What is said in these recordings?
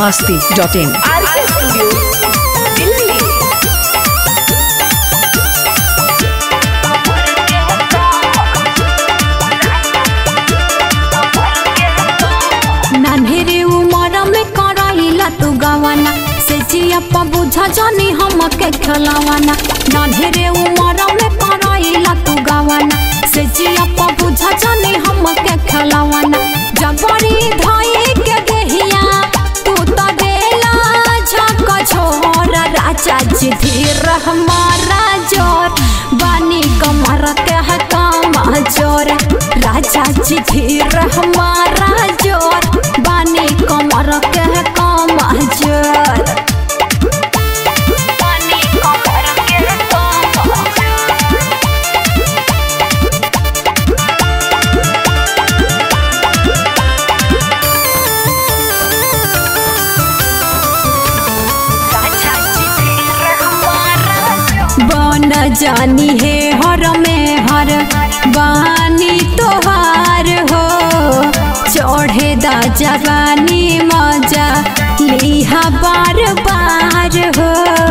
masti dot in. R K studio Delhi नान्हेरे उमर में कराइला तू गवाना से जिया पा बुझा जानी हम के खिलावाना नान्हेरे उमर में कराइला तू गवाना से जिया पा बुझा जानी हम के खिलावाना जबरी धाई के देहिया तू तो देला झक छोरा राजा जी धीर हमारा जोर बानी कमर के है काम जोर राजा जी धीर हमारा जोर बानी कमर के है काम जोर बानी कमर के है काम बन जानी है हर में हर बानी तोहार हो चढ़े दा जवानी मजा लिहा बार बार हो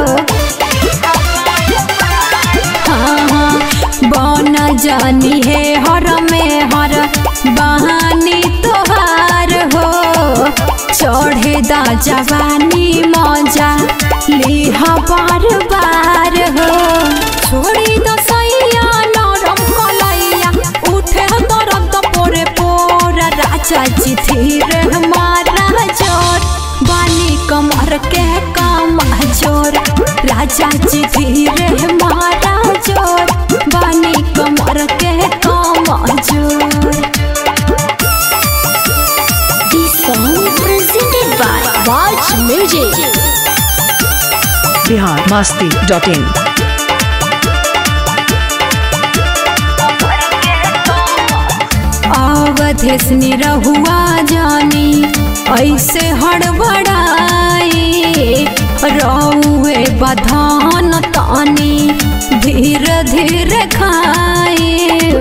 हाँ हाँ बन जानी है हर में हर बहानी तोहार हो चढ़े दा जवानी मजा लिहा बार बार हो छोड़ी दो सैया नरम कलैया उठे दर्द पोरे पोरा राजा जी धीर हमारा जोर बानी कमर के काम जोर राजा जी धीर हमारा जोर बानी कमर के काम जोर This song presented by Watch Music. Bihar masti dot in. Awadhesh Nirahua जानी ऐसे हड़बड़ाई रौए बधान तानी धीरे धीरे खाए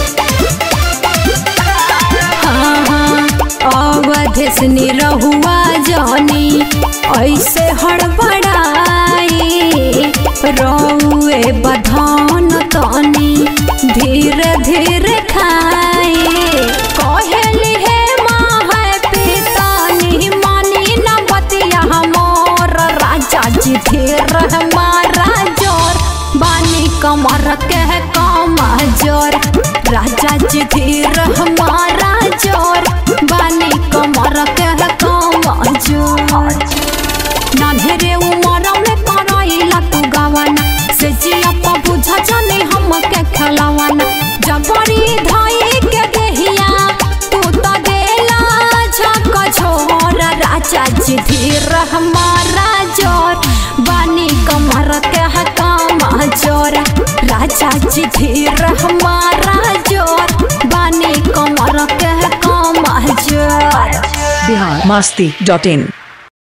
हाँ हाँ अवधेश निरहुआ जानी ऐसे हड़बड़ाई रौए बधान तानी धीरे धीरे खाए कहली हे माँ है पितानी मानी न बतिया हमोर राजा जी धीर हमारा जोर बानी कमर के काम जोर राजा जी धीर हमारा जोर बानी कमर के काम जोर नान्हेरे उमर में कराइला तू गवाना से जिया पा बुझा जाने हम के खिलावाना जबरी धाई के देहिया तू तो देला झक छोरा राजा जी धीर हमारा जोर बानी कमर के है काम जोर राजा जी धीर हमारा जोर बानी कमर के है काम जोर Bihar masti dot in.